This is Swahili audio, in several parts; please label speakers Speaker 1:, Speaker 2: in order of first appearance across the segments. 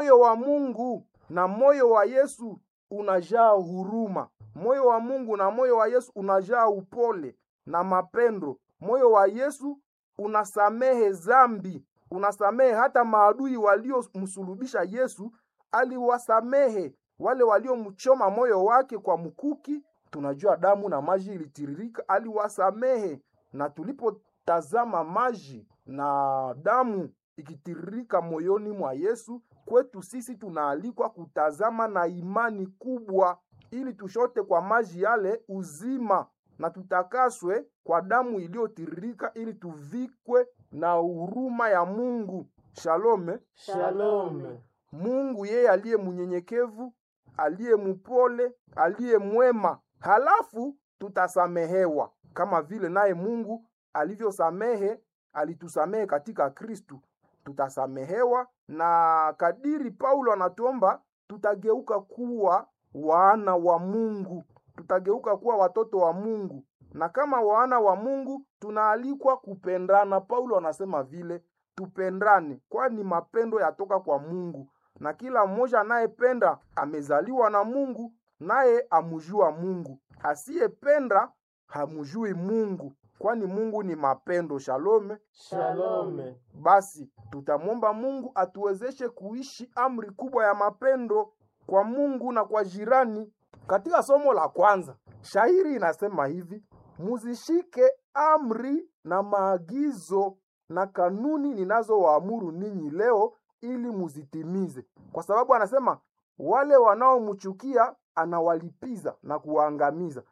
Speaker 1: moyo wa Mungu na moyo wa Yesu unajaa huruma. Moyo wa Mungu na moyo wa Yesu unajaa upole na mapendo. Moyo wa Yesu unasamehe zambi, unasamehe hata maadui waliomsulubisha Yesu, aliwasamehe wale waliomchoma moyo wake kwa mkuki. Tunajua damu na maji ilitiririka, aliwasamehe. Na tulipotazama maji na damu ikitiririka moyoni mwa Yesu, kwetu sisi tunaalikwa kutazama na imani kubwa, ili tushote kwa maji yale uzima na tutakaswe kwa damu iliyotiririka, ili tuvikwe na huruma ya Mungu. Shalome.
Speaker 2: Shalome.
Speaker 1: Mungu yeye aliye mnyenyekevu, aliye mpole, aliye mwema, halafu tutasamehewa kama vile naye Mungu alivyosamehe, alitusamehe katika Kristu, tutasamehewa. Na kadiri Paulo anatuomba, tutageuka kuwa wana wa Mungu, tutageuka kuwa watoto wa Mungu, na kama wana wa Mungu tunaalikwa kupendana. Paulo anasema vile tupendane, kwani mapendo yatoka kwa Mungu na kila mmoja anayependa amezaliwa na Mungu, naye amujua Mungu. Asiyependa hamujui Mungu, kwani Mungu ni mapendo. Shalome.
Speaker 2: Shalome.
Speaker 1: Basi tutamwomba Mungu atuwezeshe kuishi amri kubwa ya mapendo kwa Mungu na kwa jirani. Katika somo la kwanza, shairi inasema hivi: muzishike amri na maagizo na kanuni ninazowaamuru ninyi leo ili muzitimize, kwa sababu anasema wale wanaomchukia anawalipiza na kuwaangamiza,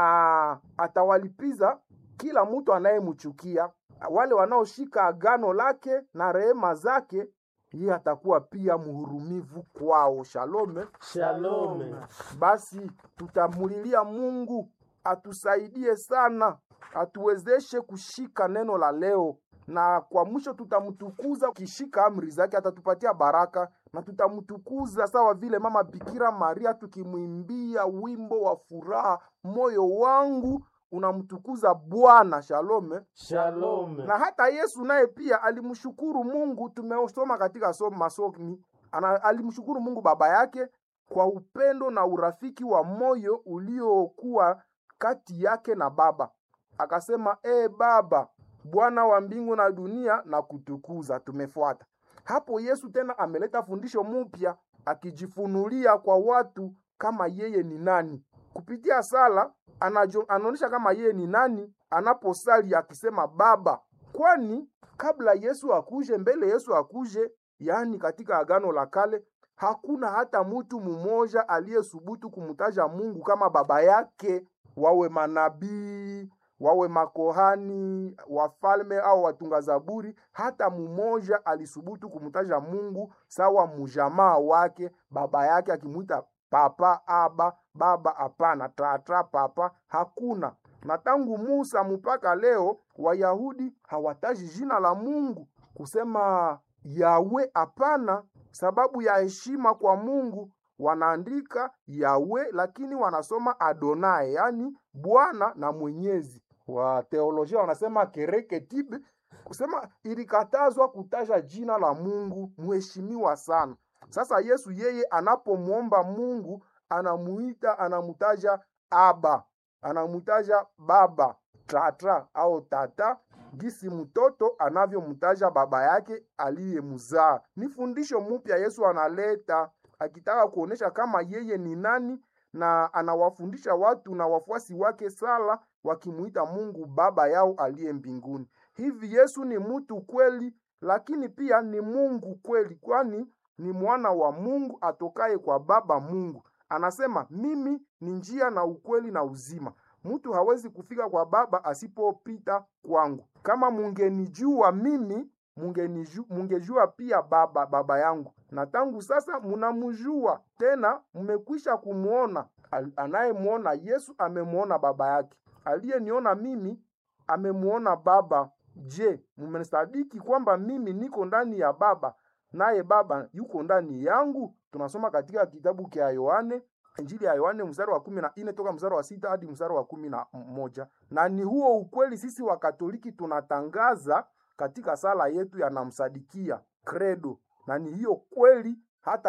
Speaker 1: na atawalipiza kila mtu anayemchukia. Wale wanaoshika agano lake na rehema zake, yeye atakuwa pia mhurumivu kwao. Shalome.
Speaker 2: Shalome.
Speaker 1: Basi tutamulilia Mungu atusaidie sana, atuwezeshe kushika neno la leo, na kwa mwisho tutamtukuza. Kishika amri zake atatupatia baraka, na tutamtukuza sawa vile mama Bikira Maria, tukimwimbia wimbo wa furaha, moyo wangu unamtukuza Bwana. Shalome.
Speaker 2: Shalome.
Speaker 1: Na hata Yesu naye pia alimshukuru Mungu. Tumesoma katika somo masomi, ana alimshukuru Mungu baba yake kwa upendo na urafiki wa moyo uliokuwa kati yake na Baba. Akasema, e Baba, Bwana wa mbingu na dunia, na kutukuza. Tumefuata hapo. Yesu tena ameleta fundisho mpya, akijifunulia kwa watu kama yeye ni nani kupitia sala anaonyesha kama yeye ni nani anaposali akisema Baba, kwani kabla Yesu akuje, mbele Yesu akuje, yaani katika Agano la Kale, hakuna hata mtu mmoja aliyesubutu kumtaja Mungu kama baba yake, wawe manabii, wawe makohani, wafalme au watunga zaburi. Hata mmoja alisubutu kumtaja Mungu sawa mujamaa wake, baba yake, akimwita papa, aba, baba. Hapana, tata, papa, hakuna. Na tangu Musa mpaka leo Wayahudi hawataji jina la Mungu kusema Yawe, hapana. Sababu ya heshima kwa Mungu wanaandika Yawe, lakini wanasoma Adonai, yaani Bwana na Mwenyezi. Wa teolojia wanasema kereketibe, kusema ilikatazwa kutaja jina la Mungu mheshimiwa sana. Sasa Yesu yeye anapomwomba Mungu anamuita, anamutaja Aba, anamutaja baba, tata au tata, gisi mtoto anavyomtaja baba yake aliyemzaa. Ni fundisho mpya Yesu analeta akitaka kuonesha kama yeye ni nani, na anawafundisha watu na wafuasi wake sala wakimuita Mungu baba yao aliye mbinguni. Hivi Yesu ni mtu kweli, lakini pia ni Mungu kweli, kwani ni mwana wa Mungu atokaye kwa Baba Mungu. Anasema mimi ni njia na ukweli na uzima, mtu hawezi kufika kwa Baba asipopita kwangu. Kama mungenijua mimi, mungeniju, mungejua pia Baba baba yangu, na tangu sasa munamjua tena, mmekwisha kumwona. Anayemwona Yesu amemwona baba yake, aliyeniona mimi amemwona Baba. Je, mmesadiki kwamba mimi niko ndani ya Baba naye Baba yuko ndani yangu? Tunasoma katika kitabu cha Yohane, Injili ya Yohane mstari wa kumi na nne toka mstari wa sita hadi mstari wa kumi na moja na ni huo ukweli sisi wa Katoliki tunatangaza katika sala yetu ya namsadikia credo, na ni hiyo kweli hata